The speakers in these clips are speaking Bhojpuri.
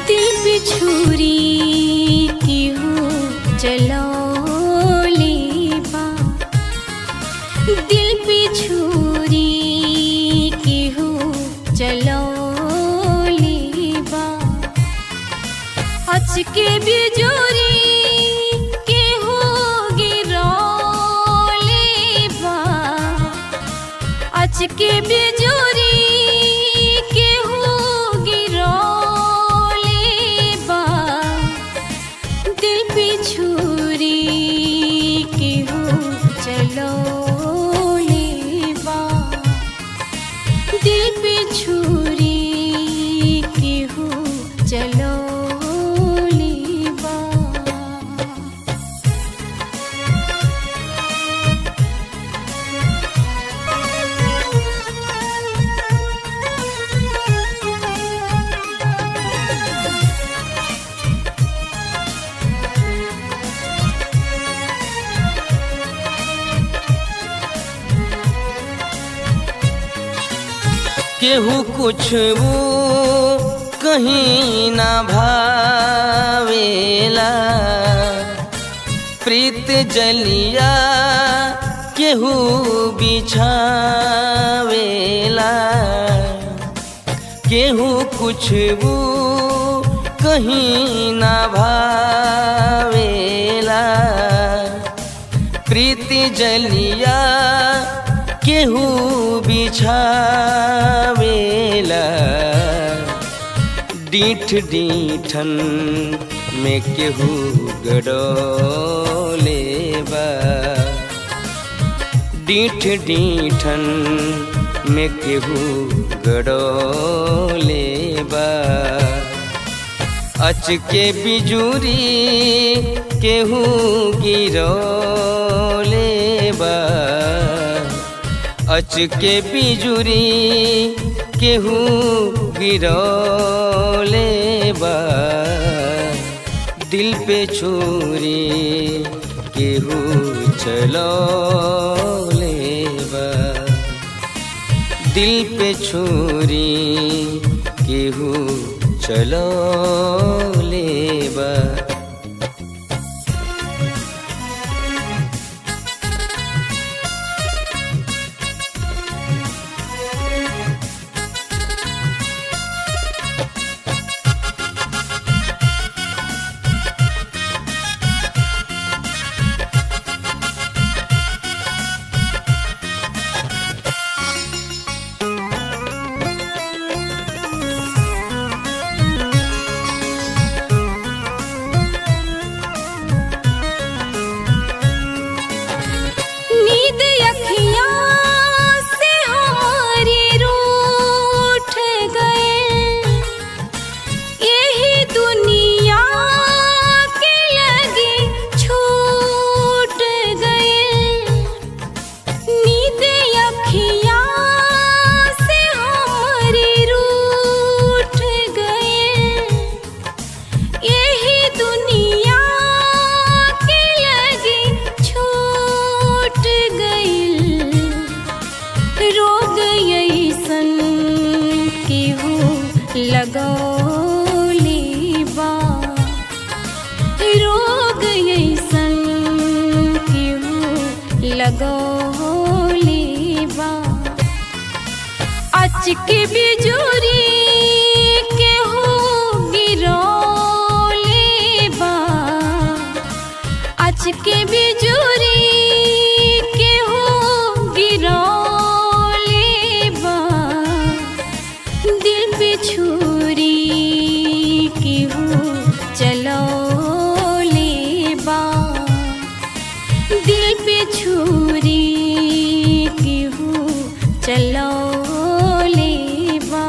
दिल पे छुरी की हो चलौले बा दिल पे छुरी की हो चलौले बा अचके बिजोरी के हो गिरौले बा अचके बिजोरी के हो गिरौले बा दिल पे छुरी के हो चलौले बा दिल पे छुरी के हो चलौले बा केहू कुछ वो कहीं ना भावेला प्रीत जलिया केहू बिछावेला केहू कुछ वो कहीं ना भावेला प्रीति जलिया केहू बिछावेला डीठ डीठन में केहू गडोले बा डीठ डीठन में केहू गडोले बा अचके बिजुरी केहू गिरोले बा अचके बिजुरी केहू गिरोले बा दिल पे छुरी केहू चलोले बा दिल पे छुरी केहू चलो लेबा नींद अखियाँ से हमारी रूठ गए यही दुनिया के लगे छूट गए नींद अखियाँ से हमारी रूठ गए यही दुनिया के लगे छूट गइल रोग ऐसन केहू लगौले बा रोग ऐसन केहू लगौले बा अचके बिजुरी केहू गिरौले बा अचके बिजुरी केहू गिरौले बा दिल पे छुरी केहू चलौले बा दिल पे छुरी केहू चलौले बा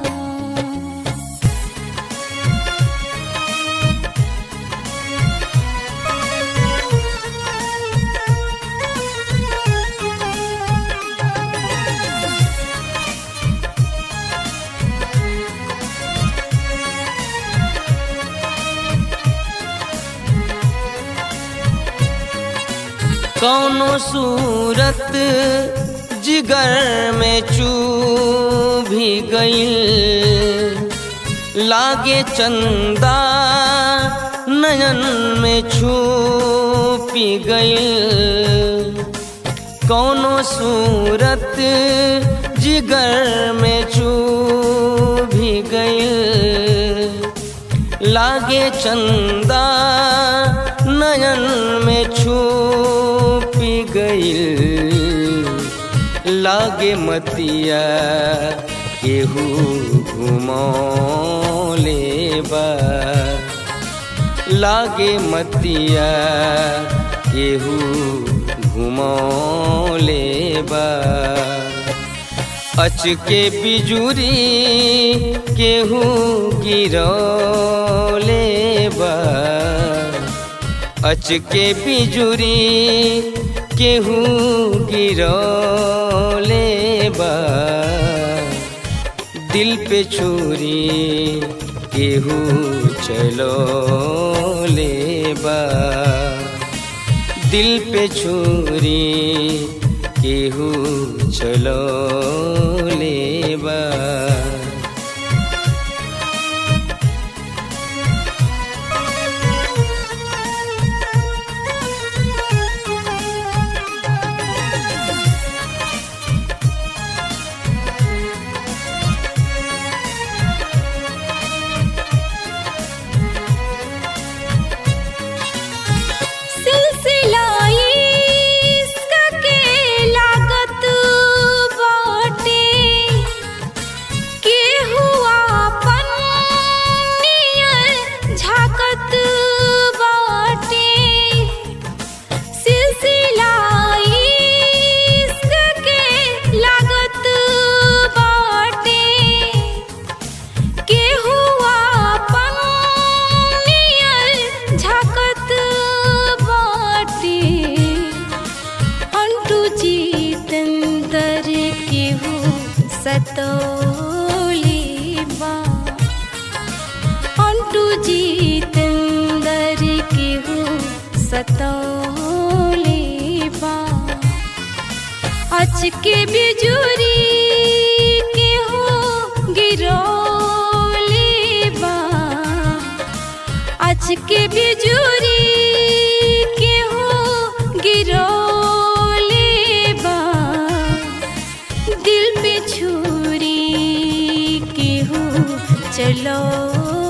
कौनो सूरत जिगर में चू भी गई लागे चंदा नयन में छुपी गई कौनो सूरत जिगर में चूभी गई लागे चंदा नयन में छुपी गई लागे मतिया केहू घुमौले बा लागे मतिया केहू घुमौले बा अचके बिजुरी केहू गिरौले बा अचके बिजुरी केहू गिरौले बा दिल पे छुरी केहू चलो लेबा दिल पे छुरी केहू चलो लेबा सिलसिलाई इश्क के लागत बाटे केहू आपन नियर झाकत बाटे सिलसिलाई इश्क के लागत बाटे केहू आपन नियर झाकत बाटे अंटू जीतंदर केहू सतोली बा अंटू जीतंदर केहू सतोली बा अचके बिजुरी केहू गिरौली बा अचके बिजुरी केहू गिरौली बा दिल पे छुरी केहू चलो